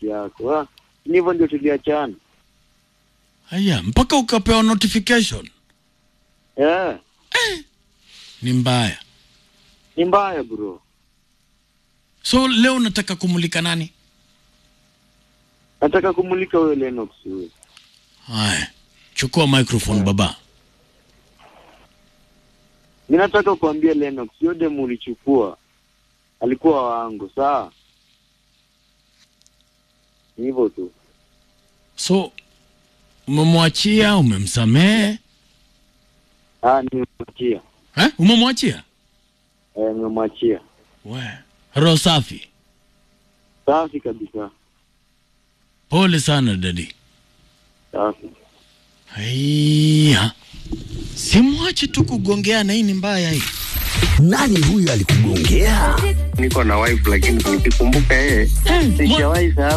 yako. Ah, ni hivyo ndio tuliachana. Haya, mpaka ukapewa notification. Eh, Ni mbaya. ni mbaya bro. So leo unataka kumulika nani? Nataka kumulika huyo Lennox huyo. Haya, chukua microphone baba. Mi nataka kuambia Lennox, hiyo demu ulichukua alikuwa wangu, sawa? Ni hivyo tu. So umemwachia, umemsamehe? Ah, nimemwachia. Eh? Umemwachia? Eh, nimemwachia. We, roho safi. Safi kabisa. Pole sana dadi. Safi. Haya. Simwache tu kugongeana, hii ni mbaya hii. Nani huyu alikugongea? Niko na wife lakini nikikumbuka yeye Mwa- sijawahi sahau